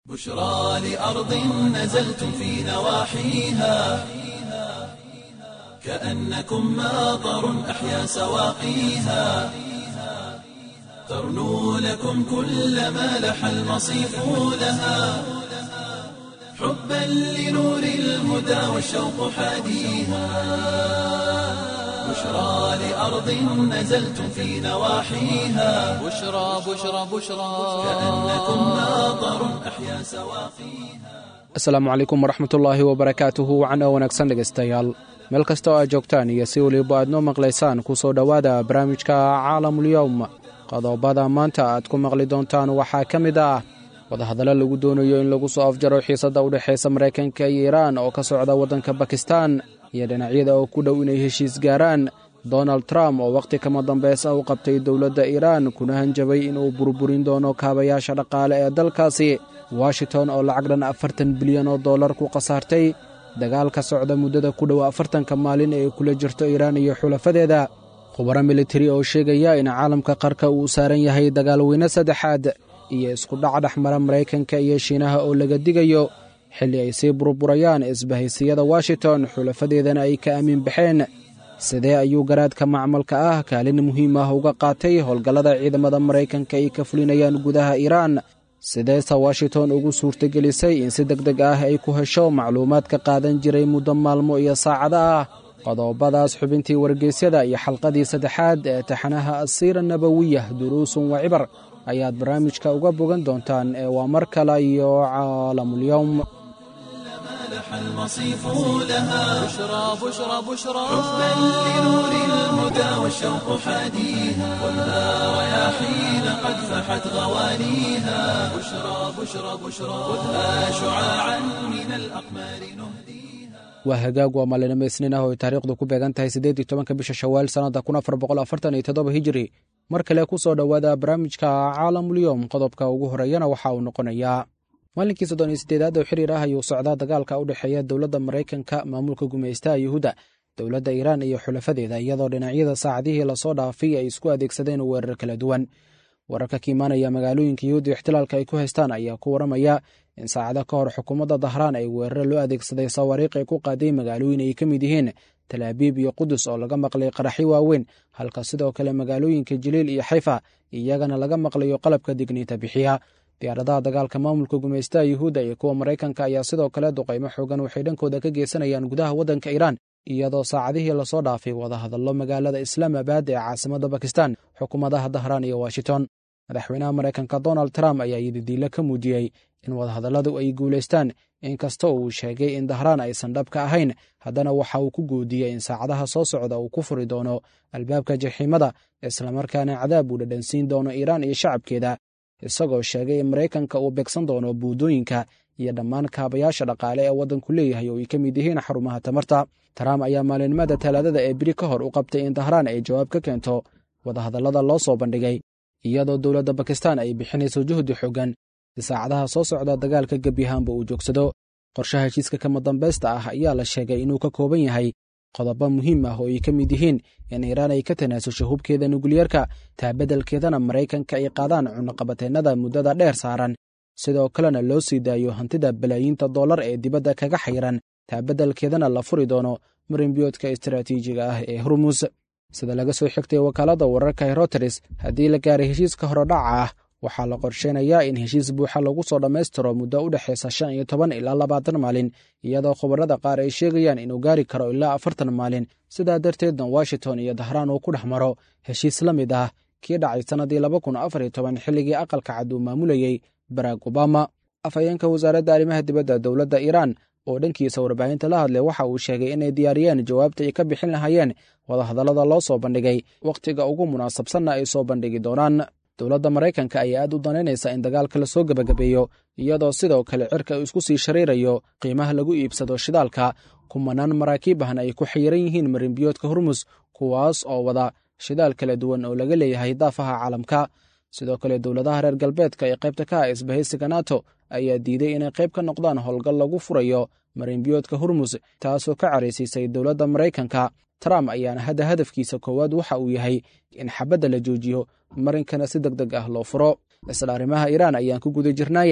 بشرى لأرض نزلتم في نواحيها كأنكم ماطر أحيا سواقيها ترنو لكم كل ما لح المصيف لها حبا لنور الهدى والشوق حاديها بشرى لأرض نزلتم في نواحيها بشرى بشرى بشرى كأنكم ماطر أحيا سواقيها asalaamu calaykum waraxmatullaahi wabarakaatuhu wacno wanaagsan dhegaystayaal meel kasta oo aad joogtaan iyo si weliba aad noo maqlaysaan ku soo dhowaada barnaamijka caalamulyowm qodobada maanta aad ku maqli doontaan waxaa ka mid ah wadahadallo lagu doonayo in lagu soo afjaro xiisadda u dhexaysa maraykanka iyo iiraan oo ka socda waddanka bakistan iyo dhinacyada oo ku dhow inay heshiis gaaraan donald trump oo wakhti kama dambeys ah u qabtay dowladda iiraan kuna hanjabay inuu burburin doono kaabayaasha dhaqaale ee dalkaasi washington oo lacag dhan afartan bilyan oo dollar ku khasaartay dagaalka socda muddada ku dhow afartanka maalin ee kula jirto iiraan iyo xulafadeeda khubaro militari oo sheegaya in caalamka qarka uu saaran yahay dagaalweyne saddexaad iyo isku dhac dhexmara maraykanka iyo shiinaha oo laga digayo xilli ay sii burburayaan isbahaysiyada washington xulafadeedana ay ka aamin baxeen sidee ayuu garaadka macmalka ah kaalin muhiim ah uga qaatay howlgallada ciidamada maraykanka ay ka fulinayaan gudaha iiraan sideese washington ugu suurtagelisay in si deg deg ah ay ku hesho macluumaad ka qaadan jiray muddo maalmo iyo saacado ah qodobadaas xubintii wargeysyada iyo xalqadii saddexaad ee taxanaha asiira nabawiyah duruusun wa cibar ayaad barnaamijka uga bogan doontaan ee waa mar kale iyo caalamulyowm لح المصيف لها بشرى بشرى بشرى حبا لنور الهدى والشوق حاديها خذها رياحين قد فحت غوانيها بشرى بشرى بشرى خذها شعاعا من الأقمار نهديها waa hagaag waa maalinimo isniin ah oo ay taariikhdu ku beegan tahay siddeed iyo tobanka bisha shawaal sannadda kun afar boqol afartan iyo toddoba hijiri mar kale ku soo dhowaada barnaamijka caalamulyoom qodobka ugu horeeyana waxa uu noqonayaa maalinkii soddon iyo siddeedaad oo xiriir ah ayuu socdaa dagaalka u dhexeeya dowladda maraykanka maamulka gumaystaha yuhuudda dowladda iiraan iyo xulafadeeda iyadoo dhinacyada saacadihii lasoo dhaafay ay isku adeegsadeen weerar kala duwan wararka ka imaanaya magaalooyinka yuhuudda ixtilaalka ay ku haystaan ayaa ku waramaya in saacado ka hor xukuumadda dahraan ay weeraro loo adeegsaday sawaariikh ay ku qaaday magaalooyin ay ka mid yihiin talaabiib iyo qudus oo laga maqlay qaraxyo waaweyn halka sidoo kale magaalooyinka jiliil iyo xayfa iyagana laga maqlayo qalabka digniinta bixiya diyaaradaha dagaalka maamulka gumaystaha yuhuudda iyo kuwa maraykanka ayaa sidoo kale duqaymo xoogan waxay dhankooda ka geysanayaan gudaha waddanka iiraan iyadoo saacadihii lasoo dhaafay wadahadallo magaalada islaamabad ee caasimadda bakistan xukuumadaha dahraan iyo washington madaxweynaha maraykanka donald trump ayaa yididiilo ka muujiyey in wadahadalladu ay guulaystaan inkasta uu sheegay in dahraan aysan dhabka ahayn haddana waxa uu ku goodiyey in saacadaha soo socda uu ku furi doono albaabka jaxiimada islamarkaana cadaab uu dhadhansiin doono iiraan iyo shacabkeeda isagoo sheegay in maraykanka uu beegsan doono buudooyinka iyo dhammaan kaabayaasha dhaqaale ee waddanku leeyahay oo ay ka mid yihiin xarumaha tamarta trump ayaa maalinimada talaadada ee biri ka hor u qabtay in dahraan ay jawaab ka keento wadahadallada loo soo bandhigay iyadoo dowladda bakistan ay bixinayso juhdi xoogan si saacadaha soo socda dagaalka gebyahaanba uu joogsado qorshaha heshiiska kama dambaysta ah ayaa la sheegay inuu ka kooban yahay qodobo muhiim ah oo ay ka mid yihiin in iiraan ay ka tanaasusho hubkeeda nukliyeerka taabeddelkeedana maraykanka ay qaadaan cunaqabateennada muddada dheer saaran sidoo kalena loo sii daayo hantida balaayiinta dollar ee dibadda kaga xayiran taabeddelkeedana la furi doono marinbiyoodka istaraatiijiga ah ee hormus sida laga soo xigtay wakaaladda wararka heroteres haddii la gaaray heshiiska horodhaca ah waxaa la qorsheynayaa in heshiis buuxa lagu soo dhammaystiro muddo u dhexaysa shan iyo toban ilaa labaatan maalin iyadoo khubarada qaar ay sheegayaan inuu gaari karo ilaa afartan maalin sidaa darteedna washington iyo dahraan uu ku dhex maro heshiis la mid ah kii dhacay sannadii laba kun afar iyo toban xilligii aqalka cad uu maamulayey barack obama afhayeenka wasaaradda arrimaha dibadda dowladda iiraan oo dhankiisa warbaahinta la hadlay waxa uu sheegay inay diyaariyeen jawaabta ay ka bixin lahaayeen wadahadallada loo soo bandhigay wakhtiga ugu munaasabsanna ay soo bandhigi doonaan dowladda maraykanka ayaa aad u danaynaysa in dagaalka la soo gebagabeeyo iyadoo sidoo kale cirka isku sii shariirayo qiimaha lagu iibsado shidaalka kumanaan maraakiib ahna ay ku xayiran yihiin marinbiyoodka hormus kuwaas oo wada shidaal kala duwan oo laga leeyahay daafaha caalamka sidoo kale dowladaha reer galbeedka ee qaybta ka ah isbahaysiga nato ayaa diiday inay qayb ka noqdaan howlgal lagu furayo marinbiyoodka hormus taasoo ka caraysiisay dowladda maraykanka trump ayaana hadda hadafkiisa koowaad waxa uu yahay in xabadda la joojiyo marinkana si deg deg ah loo furo isla arrimaha iiraan ayaan ku guda jirnaaye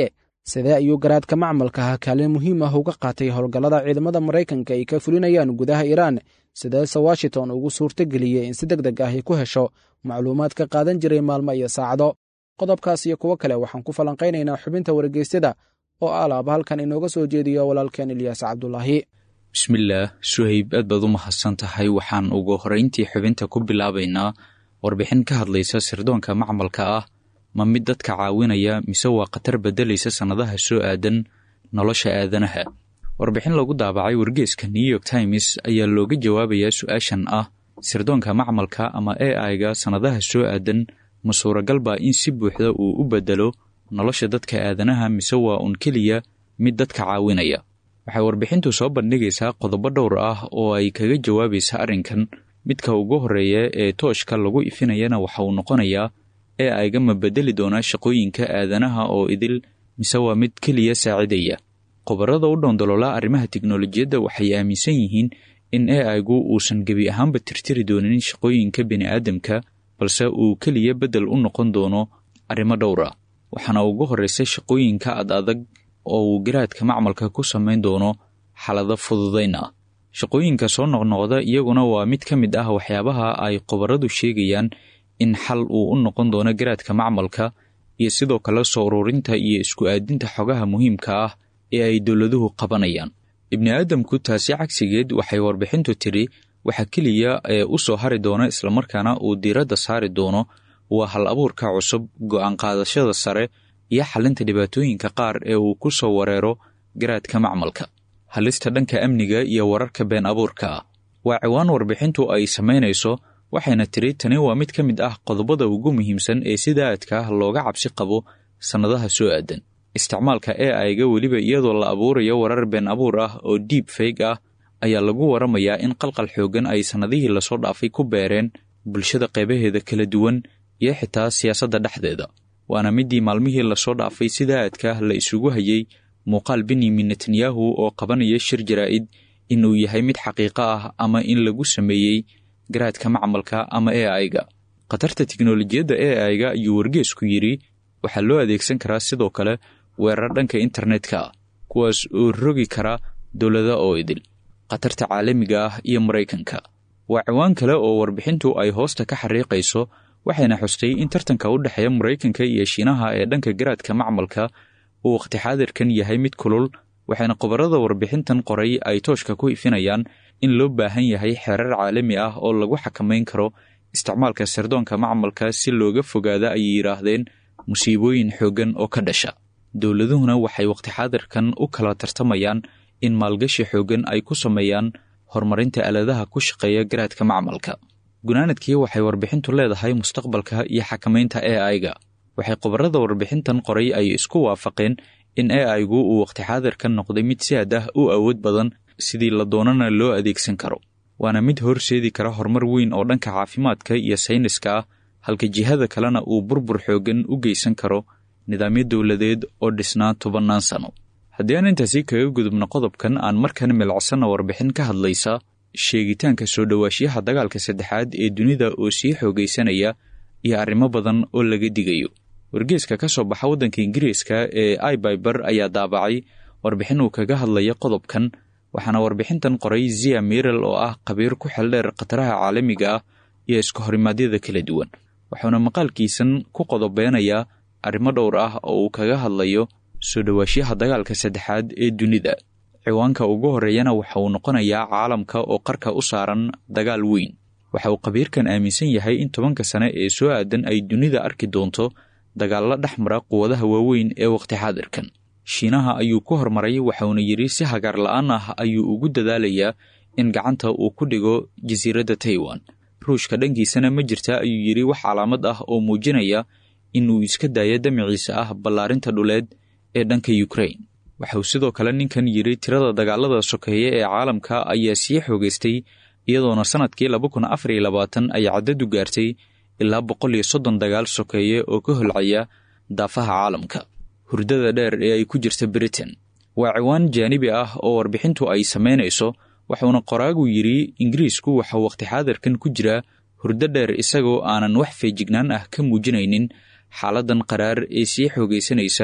sidee ayuu garaadka macmalka ah kaalin muhiim ah uga qaatay howlgallada ciidamada maraykanka ay ka fulinayaan gudaha iiraan sideese washington ugu suurto geliyey in si deg deg ah ay ku hesho macluumaad ka qaadan jiray maalmo iyo saacado qodobkaas iyo kuwo kale waxaan ku falanqaynaynaa xubinta wargeysyada oo alaaba halkan inooga soo jeediyo walaalkeen ilyaas cabdulaahi bismillaah suhayb aad baad u mahadsan tahay waxaan ugu horrayntii xubinta ku bilaabaynaa warbixin ka hadlaysa sirdoonka macmalka ah ma mid dadka caawinaya mise waa khatar beddelaysa sannadaha soo aadan nolosha aadanaha warbixin lagu daabacay wargeeska new york times ayaa looga jawaabayaa su-aashan ah sirdoonka macmalka ama a i-ga sannadaha soo aadan ma suuragal baa in si buuxda uu u beddelo nolosha dadka aadanaha mise waa un keliya mid dadka caawinaya waxay warbixintu soo bandhigaysaa qodobo dhowr ah oo ay kaga jawaabaysa arrinkan midka ugu horreeya ee tooshka lagu ifinayana waxa uu noqonayaa ee ayga ma beddeli doonaa shaqooyinka aadanaha oo idil mise waa mid keliya saacidaya khubarada u dhoondololaa arrimaha tiknolojiyadda waxay aaminsan yihiin in e aygu uusan gebi ahaanba tirtiri doonin shaqooyinka bini'aadamka balse uu keliya beddel u noqon doono arrimo dhowr ah waxaana ugu horraysa shaqooyinka ad adag oo uu garaadka macmalka ku samayn doono xalado fududayn ah shaqooyinka soo noqnoqda iyaguna waa mid ka mid ah waxyaabaha ay khubaradu sheegayaan in xal uu u noqon doono garaadka macmalka iyo sidoo kale soo ururinta iyo isku aadinta xogaha muhiimka ah ee ay dowladuhu qabanayaan ibni aadamku taasi cagsigeed waxay warbixintu tidhi waxa keliya ee u soo hari doona islamarkaana uu diiradda saari doono waa hal abuurka cusub go'aan qaadashada sare iyo xalinta dhibaatooyinka qaar ee uu ku soo wareero garaadka macmalka halista dhanka amniga iyo wararka been abuurka ah waa ciwaan warbixintu ay samaynayso waxayna tidhi tani waa mid ka mid ah qodobada ugu muhiimsan ee sida aadka ah looga cabsi qabo sannadaha soo aadan isticmaalka e ayga weliba iyadoo la abuurayo warar been abuur ah oo diib fayg ah ayaa lagu waramayaa in qalqal xooggan ay sannadihii lasoo dhaafay ku beereen bulshada qaybaheeda kala duwan iyo xitaa siyaasadda dhexdeeda waana midii maalmihii lasoo dhaafay sida aadka la isugu hayey muuqaal benyamin netanyahu oo qabanaya shir jaraa'id inuu yahay mid xaqiiqo ah ama in lagu sameeyey garaadka macmalka ama e ayga khatarta tiknolojiyadda e ayga ayuu wargeesku yidhi waxaa loo adeegsan karaa sidoo kale weerar dhanka internetka ah kuwaas oo rogi kara dowlada oo idil khatarta caalamiga ah iyo maraykanka waa ciwaan kale oo warbixintu ay hoosta ka xariiqayso waxayna xustay in tartanka u dhexeeya maraykanka iyo shiinaha ee dhanka garaadka macmalka uu wakhti xaadirkan yahay mid kulul waxayna khubarada warbixintan qoray ay tooshka ku ifinayaan in loo baahan yahay xeerar caalami ah oo lagu xakamayn karo isticmaalka sirdoonka macmalka si looga fogaada ayay yidhaahdeen musiibooyin xooggan oo ka dhasha dowladuhuna waxay wakhti xaadirkan u kala tartamayaan in maalgashi xooggan ay ku sameeyaan horumarinta aaladaha ku shaqeeya garaadka macmalka gunaanadkii waxay warbixintu leedahay mustaqbalka iyo xakamaynta e ayga waxay khubarada warbixintan qoray ay isku waafaqeen in e aygu uu wakhti xaadirkan noqday mid si aad ah u awood badan sidii la doonana loo adeegsan karo waana mid horseedi kara horumar weyn oo dhanka caafimaadka iyo sayniska ah halka jihada kalena uu burbur xooggan u geysan karo nidaamyo dowladeed oo dhisnaa tobannaan sano haddii aan intaasi kaga gudubno qodobkan aan markan milacsanna warbixin ka hadlaysa sheegitaanka soo dhowaashiyaha dagaalka saddexaad ee dunida oo sii xoogaysanaya iyo arrimo badan oo laga digayo wargeeska ka soo baxa waddanka ingiriiska ee ibyber ayaa daabacay warbixin uu kaga hadlaya qodobkan waxaana warbixintan qoray zia mirel oo ah khabiir ku xeldheer khataraha caalamiga ah iyo iska horimaadyada kala duwan wuxuuna maqaalkiisan ku qodobeynayaa arrimo dhowr ah oo uu kaga hadlayo soo dhowaashiyaha dagaalka saddexaad ee dunida ciwaanka ugu horreeyana waxa uu noqonayaa caalamka oo qarka u saaran dagaal weyn waxa uu khabiirkan aaminsan yahay in tobanka sane ee soo aadan ay dunida arki doonto dagaallo dhex mara quwadaha waaweyn ee wakhti xaadirkan shiinaha ayuu ku hormaray waxauna yidhi si hagaar la'aan ah ayuu ugu dadaalayaa in gacanta uu ku dhigo jasiiradda taiwan ruushka dhankiisana ma jirta ayuu yidhi wax calaamad ah oo muujinaya inuu iska daayo damaciisa ah ballaarinta dhuleed ee dhanka ukrain waxauu sidoo kale ninkan yidhi tirada dagaalada sokeeye ee caalamka ayaa sii xoogaystay iyadoona sannadkii laba kun afar iyo labaatan ay caddadu gaartay ilaa boqol iyo soddon dagaal sokeeye oo ka holcaya daafaha caalamka hurdada dheer ee ay ku jirta britain waa ciwaan jaanibi ah oo warbixintu ay samaynayso wuxuuna qoraagu yidhi ingiriisku waxauu wakhti xaadirkan ku jiraa hurdo dheer isagoo aanan wax feejignaan ah ka muujinaynin xaaladan qaraar ee sii xoogaysanaysa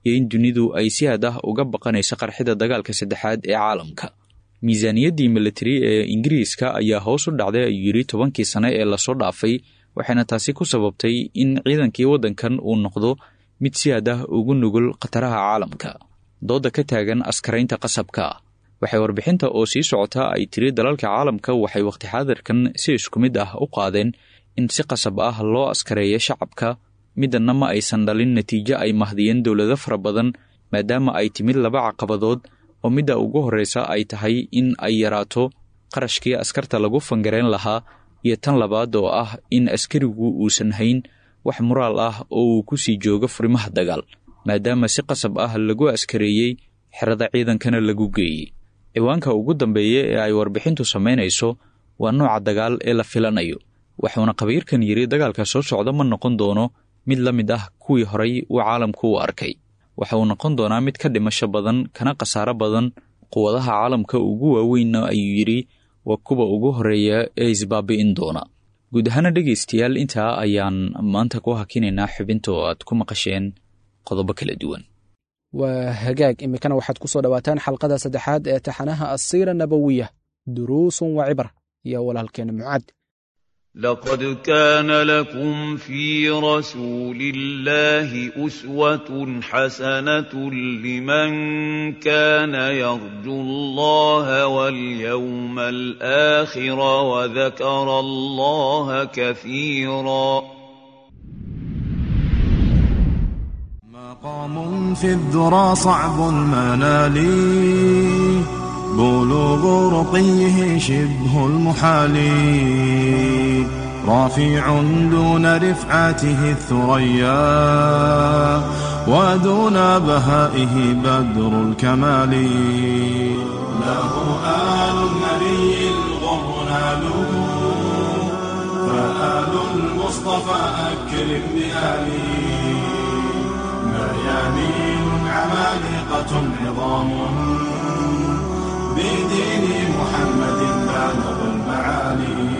iyo in dunidu ay si had ah uga baqanayso qarxida dagaalka saddexaad ee caalamka miisaaniyaddii militari ee ingiriiska ayaa hoos u dhacday ayuu yidhi tobankii sane ee lasoo dhaafay waxayna taasi ku sababtay in ciidankii waddankan uu noqdo mid si had ah ugu nugul khataraha caalamka doodda ka taagan askaraynta qasabka waxay warbixinta oo sii socota ay tiri dalalka caalamka waxay wakhti xaadirkan si isku mid ah u qaadeen in si qasab ah loo askareeyo shacabka middanna ma aysan dhalin natiijo ay mahdiyeen dowlado fara badan maadaama ay timid laba caqabadood oo midda ugu horreysa ay tahay in ay yaraato qarashkii askarta lagu fangareen lahaa iyo tan labaad oo ah in askarigu uusan hayn wax muraal ah oo uu ku sii joogo furimaha dagaal maadaama si qasab ah lagu askareeyey xerada ciidankana lagu geeyey ciwaanka ugu dambeeya ee ay warbixintu samaynayso waa nooca dagaal ee la filanayo wuxuuna khabiirkan yidhi dagaalka soo socda ma noqon doono mid la mid ah kuwii horay uu caalamku u arkay waxa uu noqon doonaa mid ka dhimasho badan kana khasaaro badan quwadaha caalamka ugu waaweynna ayuu yidhi waa kuwa ugu horreeya ee isbaabi'in doona guud ahaana dhegaystayaal intaa ayaan maanta ku hakinaynaa xubinta oo aad ku maqasheen qodobo kala duwan waa hagaag iminkana waxaad ku soo dhowaataan xalqada saddexaad ee taxanaha asiira nabowiya duruusun wa cibar iyo walaalkeena mucaad لقد كان لكم في رسول الله أسوة حسنة لمن كان يرجو الله واليوم الآخر وذكر الله كثيرا مقام في الذرى صعب المنال بلوغ رقيه شبه المحال رافع دون رفعته الثريا ودون بهائه بدر الكمال له آل النبي الغر ناله فآل المصطفى أكرم بآله ميامين عمالقة عظام بدين محمد بالغ المعالي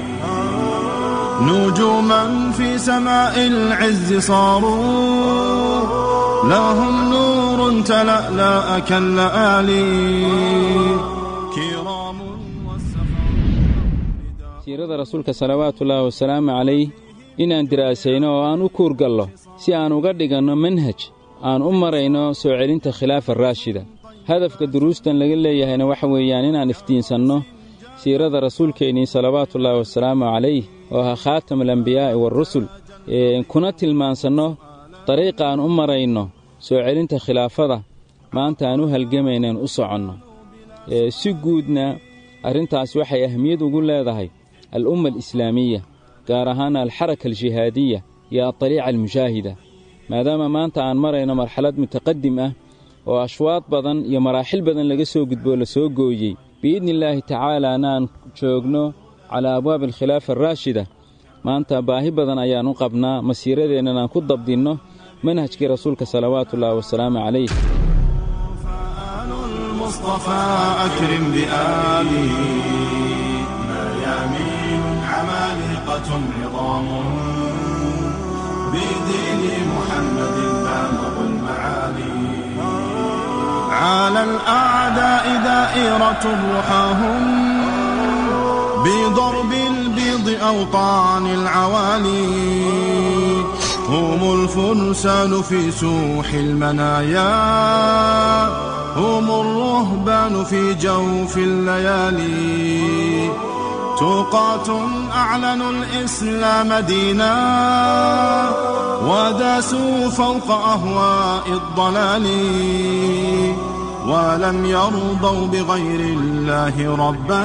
نجوما في سماء العز صاروا لهم نور تلألأ كاللآلي كرام siirada rasuulka salawaatullaahi wasalaamu calayh inaan diraasayno oo aan u kuurgallo si aan uga dhiganno manhaj aan u marayno soo celinta khilaafa raashida hadafka duruustan laga leeyahayna waxa weeyaan inaan iftiinsanno siirada rasuulkeennii salawaatullaahi wasalaamu calayh oo ahaa khaatam alambiyaa'i waarusul kuna tilmaansanno dariiqa aan u marayno soo celinta khilaafada maanta aan u halgamaynaan u soconno si guudna arrintaas waxay ahmiyad ugu leedahay al'umma alislaamiya gaar ahaan alxaraka aljihaadiya iyo adariica almushaahida maadaama maanta aan marayno marxalad mutaqadim ah oo ashwaad badan iyo maraaxil badan laga soo gudboo la soo gooyey biidnillaahi tacaalaana aan joogno calaa abwaabi alkhilaafa araashida maanta baahi badan ayaan u qabnaa masiiradeennan aan ku dabdinno manhajkii rasuulka salawaatullaahi wasalaamu calayh المصطفى أكرم بآله ميامين عمالقة عظام بدين محمد بالغ المعالي على الأعداء دائرة رحاهم بضرب البيض أوطان العوالي هم الفرسان في سوح المنايا هم الرهبان في جوف الليالي توقات أعلنوا الإسلام دينا وداسوا فوق أهواء الضلال ولم يرضوا بغير الله ربا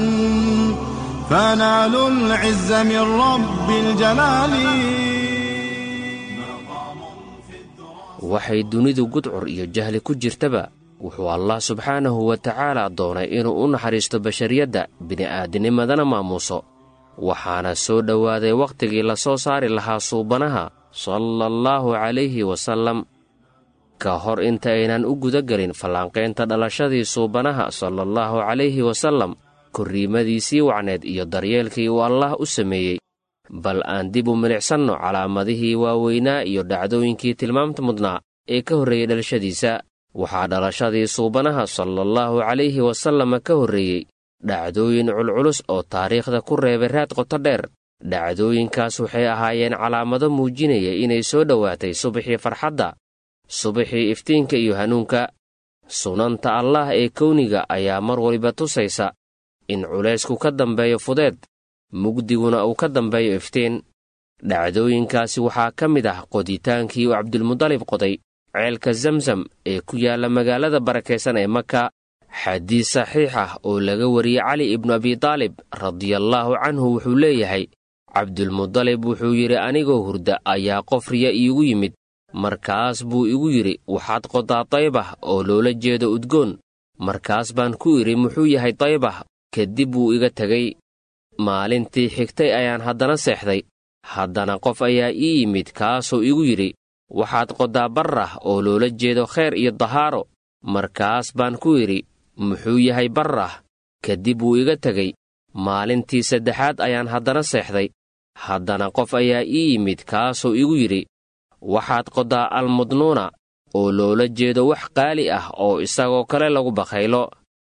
فنالوا العز من رب الجلال waxay dunidu gudcur iyo jahli ku jirtaba wuxuu allah subxaanahu wa tacaala doonay inuu u naxariisto bashariyadda bini'aadinimadana maamuuso waxaana soo dhowaaday wakhtigii la soo saari lahaa suubanaha sala allaahu calayhi wasallam ka hor inta aynan u gudagelin fallaanqaynta dhalashadii suubanaha salaallahu calayhi wasallam korriimadiisii wacneed iyo daryeelkii uu allah u sameeyey bal aan dib u milicsanno calaamadihii waaweynaa iyo dhacdooyinkii tilmaamta mudnaa ee ka horreeyey dhalashadiisa waxaa dhalashadii suubanaha salaallahu calayhi wasalama ka horreeyey dhacdooyin culculus oo taariikhda ku reebay raad qoto dheer dhacdooyinkaas waxay ahaayeen calaamado muujinaya inay soo dhowaatay subaxii farxadda subaxii iftiinka iyo hanuunka sunanta allaah ee kowniga ayaa mar waliba tusaysa in culaysku ka dambeeyo fudeed mugdiguna uu ka dambeeyo iftiin dhacdooyinkaasi waxaa ka mid ah qoditaankii uu cabdulmudalib qoday ceelka zamzam ee ku yaalla magaalada barakaysan ee maka xadiis saxiix ah oo laga wariyey cali ibnu abitaalib radiallaahu canhu wuxuu leeyahay cabdulmudalib wuxuu yidhi anigoo hurda ayaa qof riya iigu yimid markaas buu igu yidhi waxaad qodaa daybah oo loola jeedo udgoon markaas baan ku idhi muxuu yahay daybah kadib wuu iga tegey maalintii xigtay ayaan haddana seexday haddana qof ayaa ii yimid kaasoo igu yidhi waxaad qodaa barrah oo loola jeedo khayr iyo dahaaro markaas baan ku idhi muxuu yahay barrah kadib wuu iga tegey maalintii saddexaad ayaan haddana seexday haddana qof ayaa ii yimid kaasoo igu yidhi waxaad qodaa almudnuuna oo loola jeedo wax qaali ah oo isagoo kale lagu bakhaylo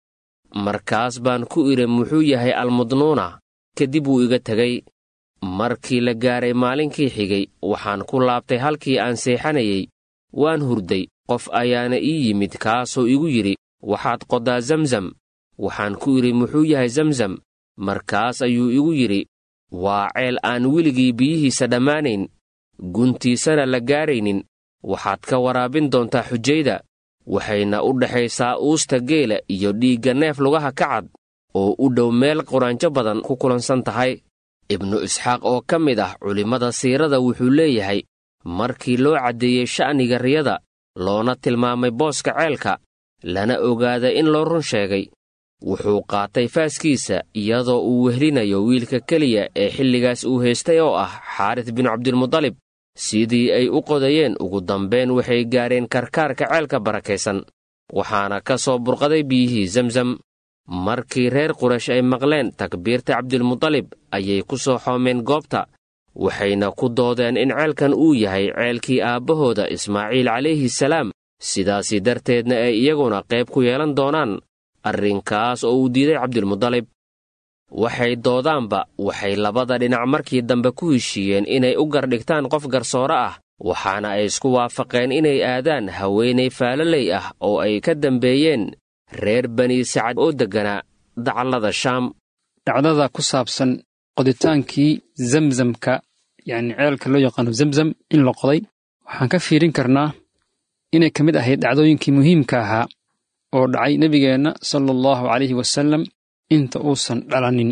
markaas baan ku idhi muxuu yahay almudnuuna kadib wuu iga tegey markii la gaaray maalinkii xigay waxaan ku laabtay halkii aan seexanayey waan hurday qof ayaana ii yimid kaasoo igu yidhi waxaad qodaa zamzam waxaan ku idhi muxuu yahay zamzam markaas ayuu igu yidhi waa ceel aan weligii biyihiisa dhammaanayn guntiisana la gaaraynin waxaad ka waraabin doontaa xujayda waxayna u dhexaysaa uusta geela iyo dhiigga neef lugaha ka cad oo u dhow meel quraanjo badan ku kulansan tahay ibnu isxaaq oo ka mid ah culimmada siirada wuxuu leeyahay markii loo caddeeyey sha'niga riyada loona tilmaamay booska ceelka lana ogaada in loo run sheegay wuxuu qaatay faaskiisa iyadoo uu wehlinayo wiilka keliya ee xilligaas uu haystay oo ah xaaris binu cabdilmudalib sidii ay u qodayeen ugu dambayn waxay gaareen karkaarka ceelka barakaysan waxaana ka soo burqaday biyihii zamzam markii reer quraysh ay maqleen takbiirta cabdilmudalib ayay ku soo xoomeen goobta waxayna ku doodeen in ceelkan uu yahay ceelkii aabbahooda ismaaciil calayhi salaam sidaasi darteedna ay iyaguna qayb ku yeelan doonaan arrinkaas oo uu diiday cabdilmudalib waxay doodaanba waxay labada dhinac markii dambe ku heshiiyeen inay u gardhigtaan qof garsoore ah waxaana ay isku waafaqeen inay aadaan haweenay faalaley ah oo ay ka dambeeyeen reer bani sacad oo degganaa dacallada shaam dhacdada ku saabsan qoditaankii zamzamka yacni ceelka loo yaqaano zamzam in la qoday waxaan ka fiirin karnaa inay ka mid ahayd dhacdooyinkii muhiimka ahaa oo dhacay nebigeenna sala allahu calayhi wasallam inta uusan dhalanin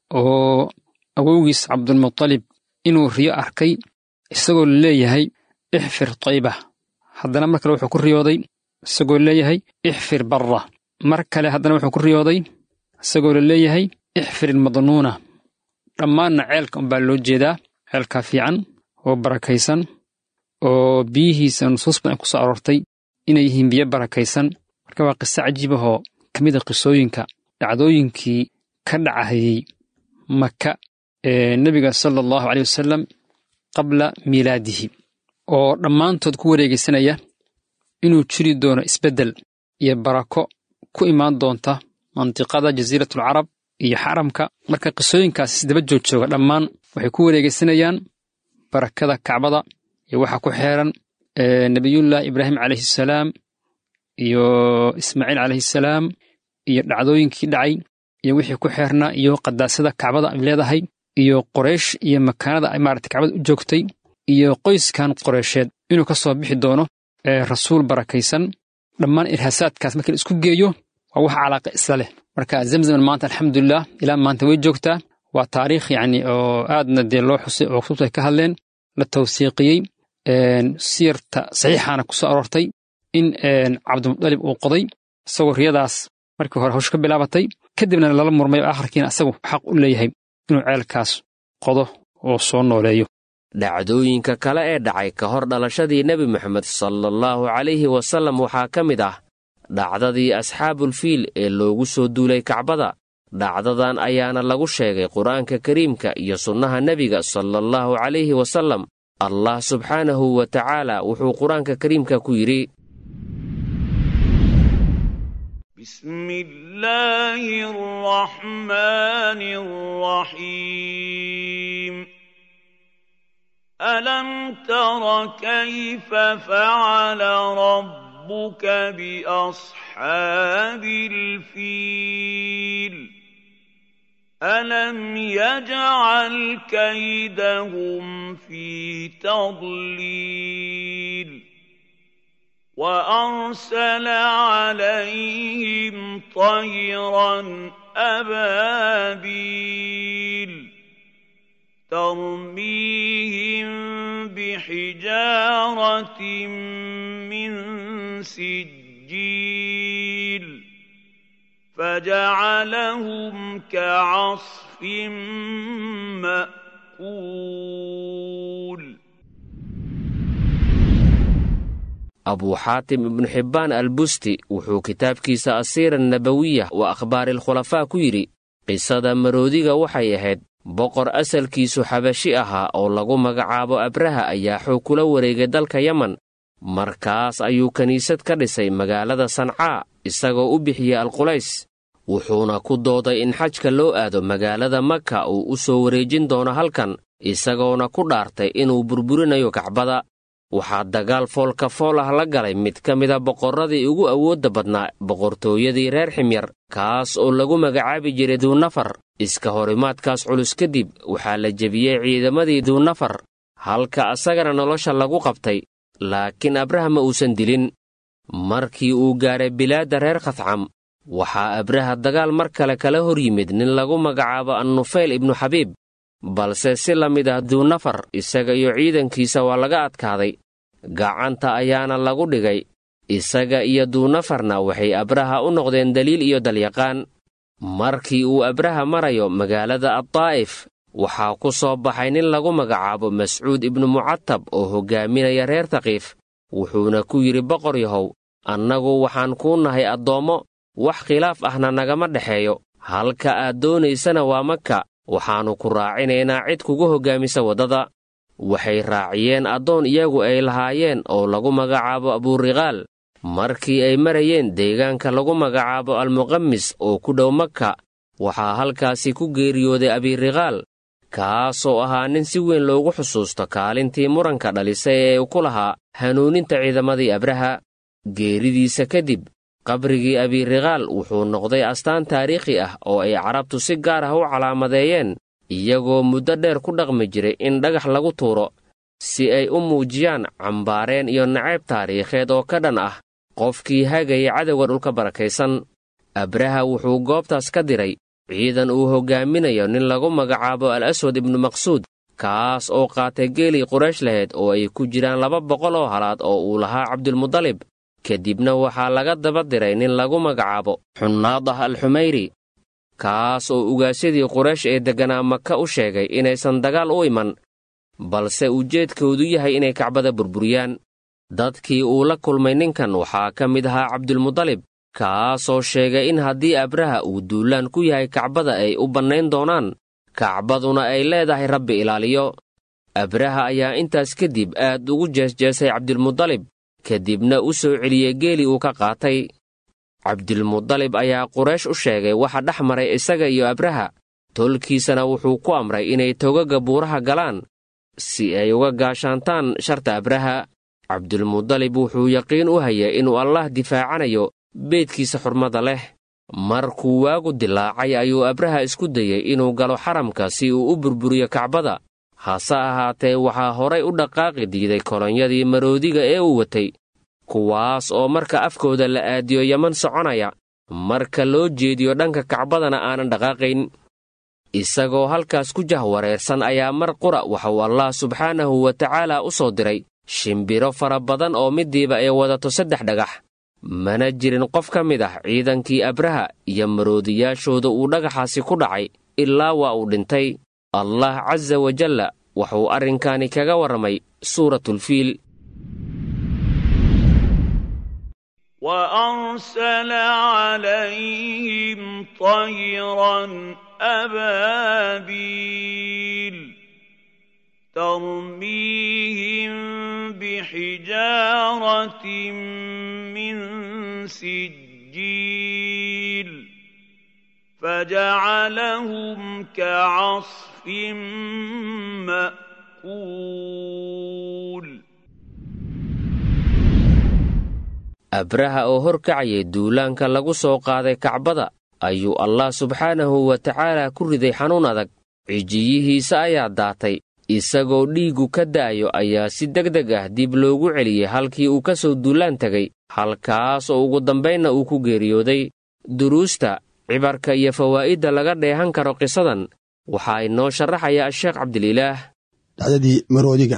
oo awowgiis cabdulmutalib inuu riyo arkay isagoo leeyahay ixfir taybah haddana mar kale wuxuu ku riyooday isagoo leeyahay ixfir barra mar kale haddana wuxuu ku riyooday isagoo la leeyahay ixfir ilmadnuuna dhammaanna ceelka unbaa loo jeedaa ceelkaa fiican oo barakaysan oo biyihiisa nusuus badan ku soo aroortay inay yihiin biyo barakaysan marka waa qiso cajiibahoo ka mid a qisooyinka dhacdooyinkii ka dhacahayey maka ee nebiga sala allahu caleyh wasalam qabla miilaadihi oo dhammaantood ku wareegaysanaya inuu jiri doono isbeddel iyo barako ku imaan doonta mantiqada jasiiratul carab iyo xaramka marka qisooyinkaas isdaba joogjooga dhammaan waxay ku wareegaysanayaan barakada kacbada iyo waxa ku xeeran nebiyullaahi ibraahim calayhi salaam iyo ismaaciil calayhi salaam iyo dhacdooyinkii dhacay iyo wixii ku xeernaa iyo qadaasada kacbada ay leedahay iyo qoraysh iyo makaanada ay maarata kacbada u joogtay iyo qoyskan qoreysheed inuu ka soo bixi doono rasuul barakaysan dhammaan irhaasaadkaas markii la isku geeyo waa wax calaaqa isla leh marka zamzaman maanta alxamdulilah ilaa maanta way joogtaa waa taariikh yacni oo aadna dee loo xusay oo kutubta ay ka hadleen la tawsiiqiyey siyarta saxiixaana ku soo aroortay in cabdimudalib uu qoday isagoo riyadaas markii hore hawsha ka bilaabatay kadibna lala murmay oo akhirkiina asagu xaq u leeyahay inuu ceelkaas qodo oo soo nooleeyo dhacdooyinka kale ee dhacay ka hor dhalashadii nebi moxamed salaallahu calayhi wasallam waxaa ka mid ah dhacdadii asxaabulfiil ee loogu soo duulay kacbada dhacdadan ayaana lagu sheegay qur-aanka kariimka iyo sunnaha nebiga salaallahu calayhi wasallam allah subxaanahu wa tacaala wuxuu qur-aanka kariimka ku yidhi بسم الله الرحمن الرحيم ألم تر كيف فعل ربك بأصحاب الفيل ألم يجعل كيدهم في تضليل وأرسل عليهم طيرا أبابيل ترميهم بحجارة من سجيل فجعلهم كعصف مأكول abuu xaatim ibnu xibbaan albusti wuxuu kitaabkiisa asiira nabawiya wa akhbaari alkhulafaa ku yidhi qisada maroodiga waxay ahayd boqor asalkiisu xabashi ahaa oo lagu magacaabo abraha ayaa xoog kula wareegay dalka yeman markaas ayuu kiniisad ka dhisay magaalada sancaa isagoo u bixiyey alqulays wuxuuna ku dooday in xajka loo aado magaalada maka uu u soo wareejin doono halkan isagoona ku dhaartay inuu burburinayo kacbada waxaa dagaal foolka fool ah la galay mid ka mida boqorradii ugu awoodda badnaa boqortooyadii reer ximyar kaas oo lagu magacaabi jiray duunafar iska horimaadkaas culus kadib waxaa la jebiyey ciidamadii duunafar halka asagana nolosha lagu qabtay laakiin abraha ma uusan dilin markii uu gaadhay bilaadda reer khadcam waxaa abraha dagaal mar kale kala hor yimid nin lagu magacaabo annufayl ibnu xabiib balse si la mid ah duunafar isaga iyo ciidankiisa waa laga adkaaday gacanta ayaana lagu dhigay isaga iyo duunafarna waxay abraha u noqdeen daliil iyo dalyaqaan markii uu abraha marayo magaalada addaa'if waxaa ku soo baxay nin lagu magacaabo mascuud ibnu mucatab oo hoggaaminaya reer taqiif wuxuuna ku yidhi boqor yahow annagu waxaan kuu nahay addoommo wax khilaaf ahna nagama dhexeeyo halka aad doonaysana waa maka waxaannu ku raacinaynaa cid kugu hoggaamisa waddada waxay raaciyeen addoon iyagu ay lahaayeen oo lagu magacaabo abuuriqaal markii ay marayeen deegaanka lagu magacaabo almuqamis oo ku dhow maka waxaa halkaasi ku geeriyooday abiiriqaal kaasoo ahaa nin si weyn loogu xusuusto kaalintii muranka dhalisay ee uu ku lahaa hanuuninta ciidamadii abraha geeridiisa kadib qabrigii abiiriqaal wuxuu noqday astaan taariikhi ah oo ay carabtu si gaar ah u calaamadeeyeen iyagoo muddo dheer ku dhaqmi jiray in dhagax lagu tuuro si ay u muujiyaan cambaareen iyo nacayb taariikheed oo ka dhan ah qofkii hagaya cadowga dhulka barakaysan abraha wuxuu goobtaas ka diray ciidan uu hoggaaminayo nin lagu magacaabo al aswad ibnu maqsuud kaas oo qaatay geelii quraysh lahayd oo ay ku jiraan laba boqol oo halaad oo uu lahaa cabdulmudalib kadibna waxaa laga daba diray nin lagu magacaabo xunnaadah al xumayri kaas oo ugaasyadii quraysh ee degganaa maka u sheegay inaysan dagaal u iman balse ujeedkoodu yahay inay kacbada burburiyaan dadkii uu la kulmay ninkan waxaa ka mid ahaa cabdulmudalib kaasoo sheegay in haddii abraha uu duulaan ku yahay kacbada ay u bannayn doonaan kacbaduna ay leedahay rabbi ilaaliyo abraha ayaa intaas kadib aad ugu jeesjeesay cabdilmudalib kadibna u soo celiyey geelii uu ka qaatay cabdilmudalib ayaa quraysh u sheegay waxa dhex maray isaga iyo abraha tolkiisana wuxuu ku amray inay togaga buuraha galaan si ay uga gaashaantaan sharta abraha cabdilmudalib wuxuu yaqiin u hayay inuu allah difaacanayo beedkiisa xurmada leh markuu waagu dilaacay ayuu abraha isku dayey inuu galo xaramka si uu u burburiyo kacbada hase ahaatee waxaa horay u dhaqaaqi diiday kolonyadii maroodiga ee uu watay kuwaas oo marka afkooda la aadiyo yaman soconaya marka loo jeediyo dhanka kacbadana aanan dhaqaaqayn isagoo halkaas ku jahwareersan ayaa mar qura waxauu allah subxaanahu wa tacaala u soo diray shimbiro fara badan oo midiiba ay wadato saddex dhagax mana jirin qof ka mid ah ciidankii abraha iyo maroodiyaashooda uu dhagaxaasi ku dhacay ilaa waa uu dhintay allah casa wajalla wuxuu arrinkaani kaga warramay suuratulfiil وأرسل عليهم طيرا أبابيل ترميهم بحجارة من سجيل فجعلهم كعصف مأكول abraha oo horkacayay duulaanka lagu soo qaaday kacbada ayuu allah subxaanahu wa tacaala ku riday xanuun adag cijiyihiisa ayaa daatay isagoo dhiiggu ka da'ayo ayaa si deg deg ah dib loogu celiyey halkii uu ka soo duulaan tegay halkaas oo ugu dambaynna uu ku geeriyooday duruusta cibarka iyo fawaa'idda laga dheehan karo qisadan waxaa inoo sharaxaya sheekh cabdililaah dhacdadii maroodiga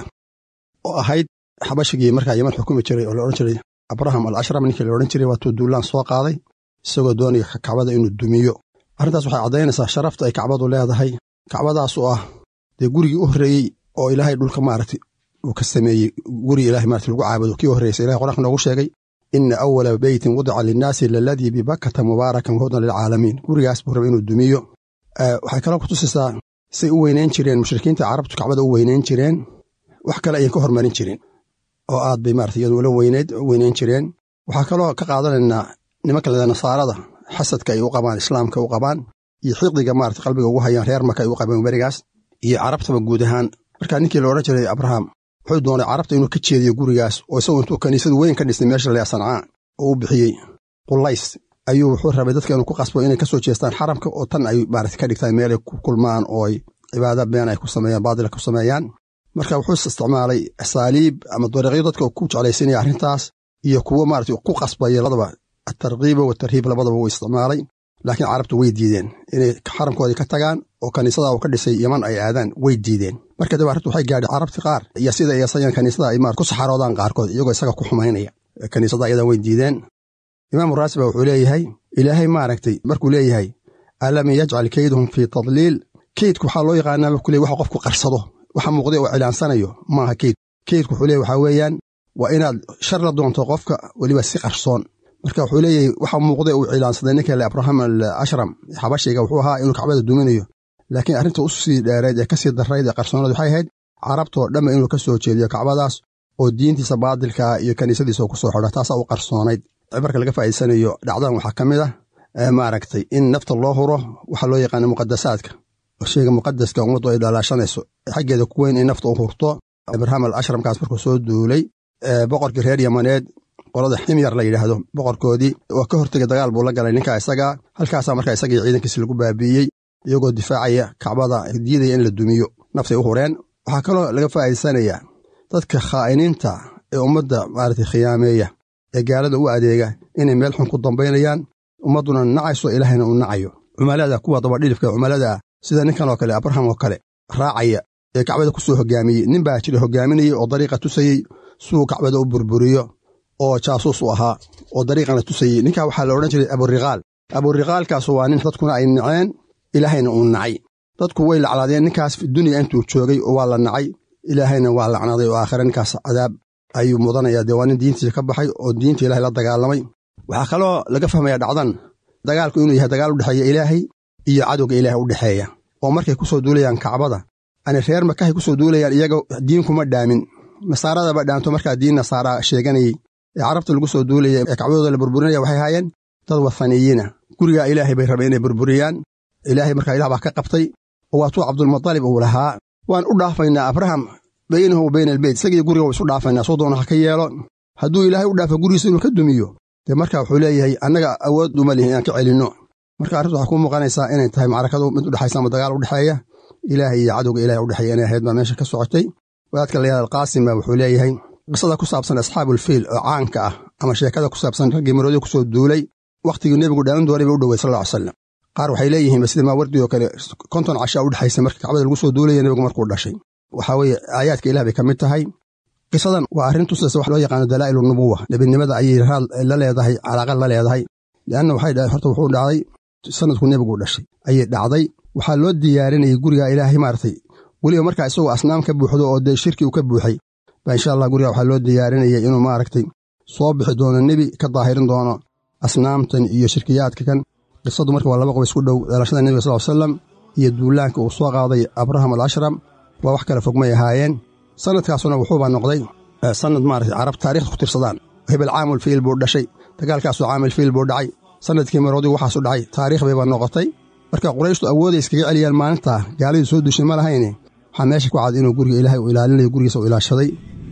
oo ahayd xabashigii markaa yeman xukumi jiray oo la odhan jiray abraham al ashram ninkii la odhan jiray waatuu duulaan soo qaaday isagoo doonaya kacbada inuu dumiyo arrintaas waxay caddaynaysaa sharafta ay kacbadu leedahay kacbadaas oo ah dee gurigii u horreeyey oo ilaahay dhulka maaragtay uu ka sameeyey gurigi ilahay maarata lagu caabudo kii horreysay ilahay qur-aanka noogu sheegay ina awala beytin wudica linnaasi laladii bibakata mubaarakan wahudan lilcaalamiin gurigaas buu raba inuu dumiyo waxay kaloo kutusaysaa say u weynayn jireen mushrikiinta carabtu kacbada u weynayn jireen wax kale ayan ka hormarin jirin oo aad bay maarata iyadu ula weyneyd weynayn jireen waxaa kaloo ka qaadanaynaa nimanka leda nasaarada xasadka ay u qabaan islaamka u qabaan iyo xiqdiga maarata qalbiga ugu hayaan reer marka ay u qabeen berigaas iyo carabtaba guud ahaan markaa ninkii la odhan jiray abraham wuxuu doonay carabta inuu ka jeediyo gurigaas oo isagoo intuu kaniisadu weyn ka dhisnay meesha lea sancaa oo u bixiyey qulays ayuu wuxuu rabay dadka inuu ku qasbo inay ka soo jeestaan xaramka oo tan ay maarata ka dhigtaan meelay ku kulmaan oo ay cibaada been ay ku sameeyaan baadila ku sameeyaan marka wuxuu isticmaalay asaaliib ama dariiqyo dadka ku jeclaysinaya arrintaas iyo kuwo maarata ku qasbaya labadaba atarkiiba watarhiib labadaba wuu isticmaalay laakiin carabtu way diideen inay xaramkoodii ka tagaan oo kaniisada uu ka dhisay yeman ay aadaan way diideen marka daba arrintu waxay gaadhay carabti qaar iyo sida iyasayaan kaniisada ay maarata ku saxaroodaan qaarkood iyagoo isaga ku xumaynaya kaniisada ayadan way diideen imaamu raasiba wuxuu leeyahay ilaahay maaragtay markuu leeyahay alam yajcal keydahum fii tadliil keydku waxaa loo yaqaanaa markuu leey waxa qofku qarsado waxa muuqday oo cilaansanayo maaha keyd keydku wuxuu leeyahy waxaa weeyaan waa inaad shar la doonto qofka weliba si qarsoon marka wuxuu leeyahay waxa muuqday uu cilaansaday ninka le abraham al ashram xabashiga wuxuu ahaa inuu kacbada duminayo laakiin arrinta u sii dheereed ee kasii darrayd ee qarsoonad waxay ahayd carabtoo dhamma inuu ka soo jeediyo kacbadaas oo diintiisa baadilkaa iyo kaniisadiisa ku soo xidha taasaa u qarsoonayd cibarka laga faa'iidsanayo dhacdadan waxaa ka mid ah maaragtay in nafta loo huro waxaa loo yaqaana muqadasaadka oo sheyga muqadaska ummaddu ay dhalaashanayso xaggeeda ku weyn in nafta u hurto abraham al ashramkaas markuu soo duulay boqorkii reer yamaneed qolada ximyar la yidhaahdo boqorkoodii waa ka hortegay dagaal buu la galay ninkaa isagaa halkaasaa markaa isagii ciidankiisi lagu baabiiyey iyagoo difaacaya kacbada diidaya in la dumiyo naftay u hureen waxaa kaloo laga faa'iidsanayaa dadka khaa'iniinta ee ummadda maaragtay khiyaameeya ee gaalada u adeega inay meel xun ku dambaynayaan ummadduna nacayso ilaahayna uu nacayo cumalada kuwa dabadhilifka cumalada ah sida ninkan oo kale abraham oo kale raacaya ee kacbada ku soo hoggaamiyey nin baa jira hoggaaminayey oo dariiqa tusayey suu kacbada u burburiyo oo jaasuus u ahaa oo dariiqana tusayey ninkaa waxaa la odhan jiray aburiqaal aburiqaalkaasu waa nin dadkuna ay naceen ilaahayna uu nacay dadku way laclaadeen ninkaas dunya intuu joogay oo waa la nacay ilaahayna waa lacnaday oo aakhire ninkaas cadaab ayuu mudanaya dee waa nin diintiisa ka baxay oo diinta ilahay la dagaalamay waxaa kaloo laga fahmaya dhacdan dagaalku inuu yahay dagaal u dhexeeya ilaahay iyo cadowga ilaahay u dhexeeya oo markay ku soo duulayaan kacbada ani reer makahay ku soo duulayaan iyaga diin kuma dhaamin nasaaradaba dhaanto markaa diin nasaara sheeganayey ee carabta lagu soo duulaya ee kacbadooda la burburinaya waxay haayeen dad wathaniyiina gurigaa ilaahay bay rabeen inay burburiyaan ilaahay markaa ilah baa ka qabtay oo waatuu cabdulmutalib uu lahaa waan u dhaafaynaa abraham baynahu wa bayna albeyt isagii guriga wa isu dhaafaynaa soo doona ha ka yeelo hadduu ilaahay u dhaafo gurigiisa inuu ka dumiyo dee marka wuxuu leeyahay annaga awood uma lihin inaan ka celinno marka arrintu waxay ku muuqanaysaa inay tahay macrakadu mid udhexaysa ama dagaal udhexeeya ilaahay iyo cadowga ilahay udhexeeya inay ahayd baa meesha ka socotay wadaadka layaal alqaasim baa wuxuu leeyahay qisada ku saabsan asxaabulfiil oo caanka ah ama sheekada ku saabsan raggii maroodiga ku soo duulay wakhtigii nebigu dhaamin doonay bay u dhowey sal lla ly slam qaar waxay leeyihiinba sida maawardi oo kale konton cashaa udhexaysa marka kacbada lagu soo duulaya nebigu markuu dhashay waxaa weeye aayaadka ilah bay ka mid tahay qisadan waa arrin tusaysa wax loo yaqaano dalaa'ilu nubuwa nebinimada ayay raad la leedahay calaaqa la leedahay leanna waxay dhahay horta wuxuu dhacday sanadku nebigu dhashay ayay dhacday waxaa loo diyaarinayay guriga ilaahay maaragtay weliba markaa isagoo asnaam ka buuxdo oo dee shirki uu ka buuxay baa insha allah guriga waxaa loo diyaarinayay inuu maaragtay soo bixi doono nebi ka daahirin doono asnaamtan iyo shirkiyaadka kan qisadu marka waa laba qob isku dhow dhalashada nebiga sal ly salam iyo duulaanka uu soo qaaday abraham al ashram waa wax kale fogmay ahaayeen sannadkaasuna wuxuuba noqday sannad maaragtay carab taarikhda ku tirsadaan hebel caamul fiil buu dhashay dagaalkaasoo caamil fiil buu dhacay sannadkii maroodigu waxaasu dhacay taariikh bayba noqotay marka qurayshtu awooday iskaga celiyaan maalintaa gaaladii soo dushay ma lahayne waxaa meesha ku cad inuu guriga ilaahay uu ilaalinayo gurigiisa uu ilaashaday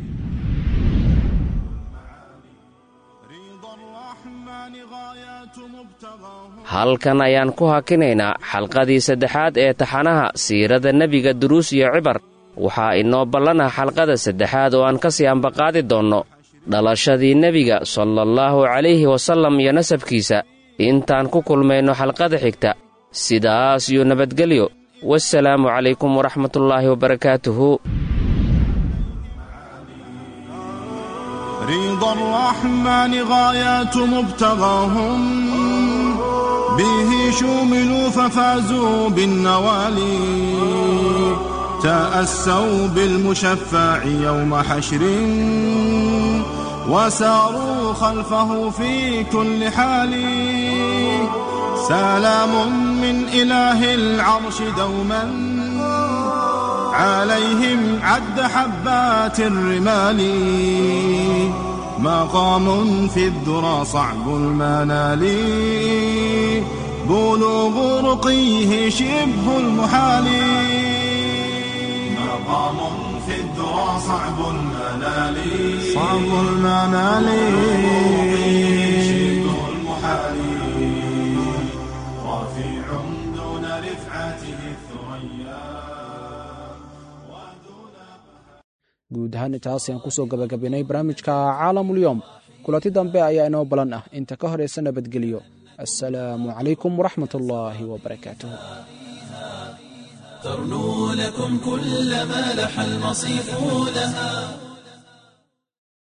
halkan ayaan ku hakinaynaa xalqadii saddexaad ee taxanaha siirada nebiga duruus iyo cibar waxaa inoo ballana xalqada saddexaad oo aan ka sii ambaqaadi doonno dhalashadii nebiga salallaahu calayhi wasallam iyo nasabkiisa intaan ku kulmayno xalqada xigta sidaas iyo nabadgelyo wasalaamu calaykum waraxmatullaahi wabarakaatuhu رضا الرحمن غايات مبتغاهم به شوملوا ففازوا بالنوالي تأسوا بالمشفع يوم حشر وساروا خلفه في كل حال سلام من إله العرش دوما عليهم عد حبات الرمال مقام في الذرى صعب المنال بلوغ رقيه شبه المحال مقام في الذرى صعب المنال صعب المنال شبه المحال رفيع دون رفعته الثريا guud ahaan intaas ayaan kusoo gabagabaynay barnaamijka caalamulyoom kulanti dambe ayaa inoo balan ah inta ka horaysa nabadgelyo assalaamu calaykum waraxmat ullaahi wabarakaatuh ترنو لكم كل ما لح المصيف لها